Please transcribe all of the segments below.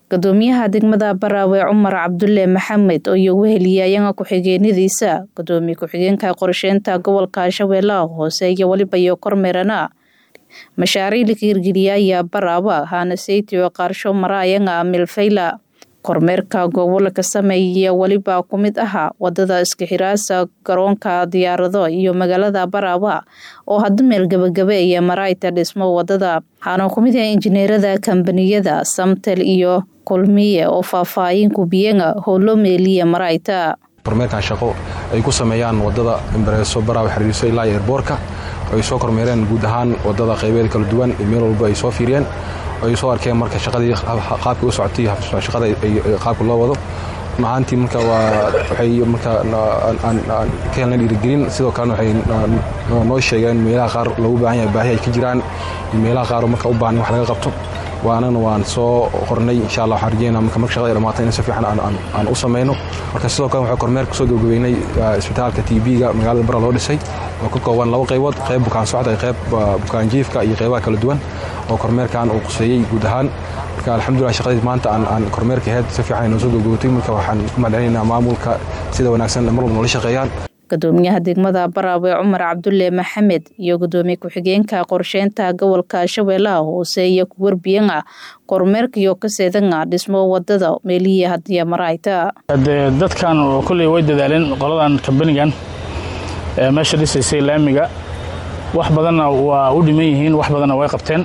gudoomiyaha degmada baraawe cumar cabdulle maxamed oo iyogu heliyaayaga ku-xigeenadiisa gudoomiye ku-xigeenka qorsheynta gobolka shabeellaha hoose iyo weliba iyo kormeerana mashaariic la hirgeliyaya baraawe haana seytio qaarsho maraayaga milfayla kormeerka gobolka sameeya weliba ku mid aha wadada iskixiraasa garoonka diyaarado iyo magaalada baraawe oo hadda meel gabagabeeya maraayta dhismo wadada waxaana ku mid ah injineerada kambaniyada samtel iyo kulmiye oo faahfaahin kubiyaga howlo meeliya maraayta kormeerkan shaqo ay ku sameeyaan wadada imbareeso baraawe xiriirso ilaa eerboorka ay soo kormeereen guud ahaan wadada qaybeed kala duwan meel walba ay soo fiiriyeen ay soo arkeen marka shaqadii qaabka u socotay shaqada qaabka loo wado runahaantii marka waa waxay marka ka helna dhiirigelin sidoo kalena waxay noo sheegeen meelaha qaar loogu baahan yahay baahi ay ka jiraan iyo meelaha qaar marka u baahan wax laga qabto waanana waan soo qornay insha allah waxaan rajeynaa marka marka shaqada ay dhamaato in si fiican aan u samayno marka sidoo kale waxaa kormeer kusoo gabagabeynay isbitaalka t b-ga magaalada bara loo dhisay oo ka kooban laba qaybood qayb bukaan socda iyo qayb bukaan jiifka iyo qaybaha kala duwan oo kormeerkan uu quseeyey guud ahaan marka alxamdulillah shaqadii maanta aan kormeerka ahayd si fiican ay noo soo gabagabatay marka waxaan ku mahadcelinaynaa maamulka sida wanaagsan mar walba noola shaqeeyaan gudoomiyaha degmada baraawe cumar cabdulle maxamed iyo gudoomiye ku-xigeenka qorsheynta gobolka shabeellaha hoose iyo kuwarbiyaga kormeerkaiyo kaseedanga dhismo wadada meelihii hadiya maraayta de dadkan kolley way dadaaleen qoladan kambanigan ee meesha dhisaysay laamiga wax badanna waa u dhiman yihiin wax badanna way qabteen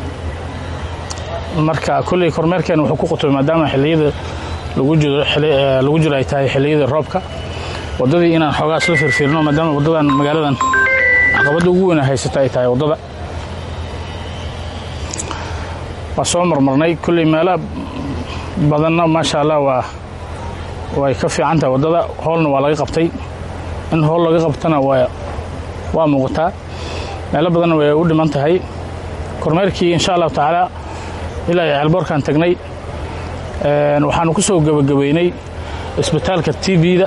marka kolley kormeerkeen wuxuu ku qutubay maadaama xilliyada lagu jiro ay tahay xilliyada roobka waddadii inaan xoogaa isla firfiirno maadaama waddadan magaaladan caqabadda ugu weyna haysata ay tahay waddada waa soo marmarnay kolley meelo badanna maasha allah waa way ka fiican tahay waddada hoolna waa laga qabtay in hool laga qabtana waa muuqataa meelo badanna way u dhiman tahay kormeerkii insha allahu tacaala ilaa ceelboorkaan tagnay waxaanu ku soo gebagabeynay isbitaalka t b-da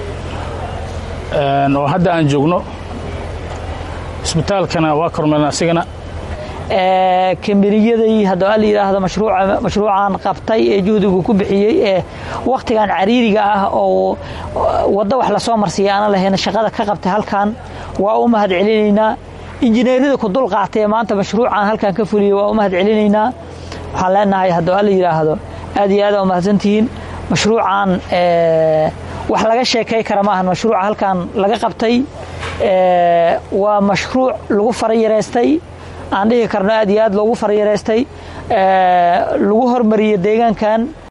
oo hadda aan joogno isbitaalkana waa kormeerna asigana kambaniyadii haddaba la yidhaahdo mashruucan qabtay ee juhdigu ku bixiyey ee wakhtigan cariiriga ah oo waddo wax lasoo marsiiya aana lahayn shaqada ka qabtay halkan waa u mahad celinaynaa injineerada ku dul qaatay ee maanta mashruucan halkan ka fuliyey waa u mahad celinaynaa waxaan leenahay haddaba la yidhaahdo aad iyo aad aa umahadsantihiin mashruucan wax laga sheekay kara maahan mashruuca halkan laga qabtay waa mashruuc lagu farayareystay aan dhihi karno aad iyo aad loogu farayareystay lagu hormariyey deegaankan